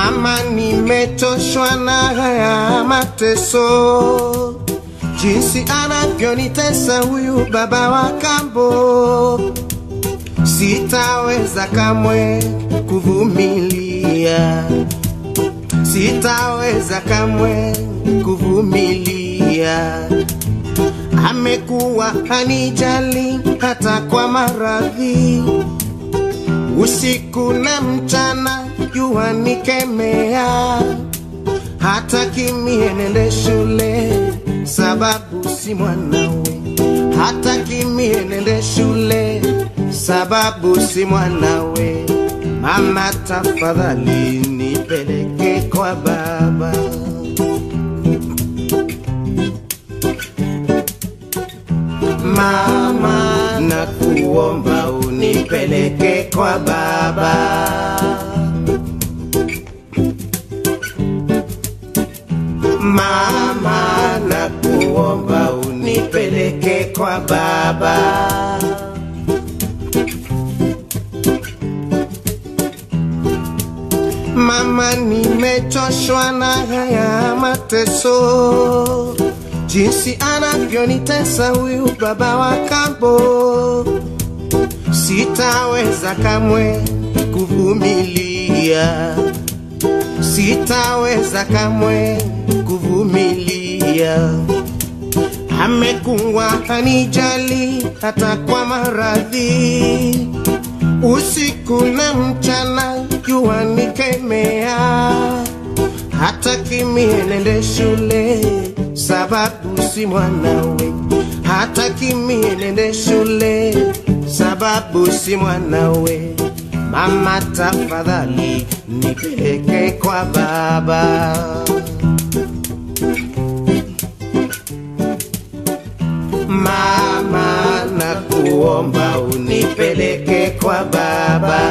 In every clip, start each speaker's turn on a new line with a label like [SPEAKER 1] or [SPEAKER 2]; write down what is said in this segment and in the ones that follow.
[SPEAKER 1] Mama, nimechoshwa na haya mateso, jinsi anavyonitesa huyu baba wa kambo. Sitaweza kamwe kuvumilia, sitaweza kamwe kuvumilia. Amekuwa hanijali hata kwa maradhi, usiku na mchana jua nikemea, hata kimie nende shule sababu si mwanawe, hata kimie nende shule sababu si mwanawe. Mama, tafadhali nipeleke kwa baba. Mama, nakuomba unipeleke kwa baba. Mama, nakuomba unipeleke kwa baba. Mama, nimechoshwa na haya mateso, jinsi anavyonitesa huyu baba wa kambo. Sitaweza kamwe kuvumilia, sitaweza kamwe kuvumilia. Amekuwa hanijali hata kwa maradhi, usiku na mchana jua nikemea, hata kimie nende shule sababu si mwanawe, hata kimie nende shule sababu si mwanawe. Mama, tafadhali nipeleke kwa baba. Mama, nakuomba unipeleke kwa baba.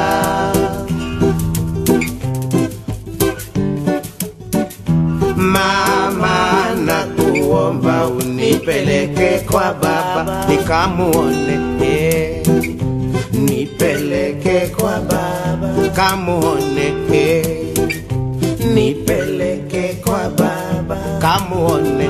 [SPEAKER 1] Mama, nakuomba unipeleke kwa baba nikamuone, eh. nipeleke kwa baba kamuone, eh. nipeleke kwa baba kamuone,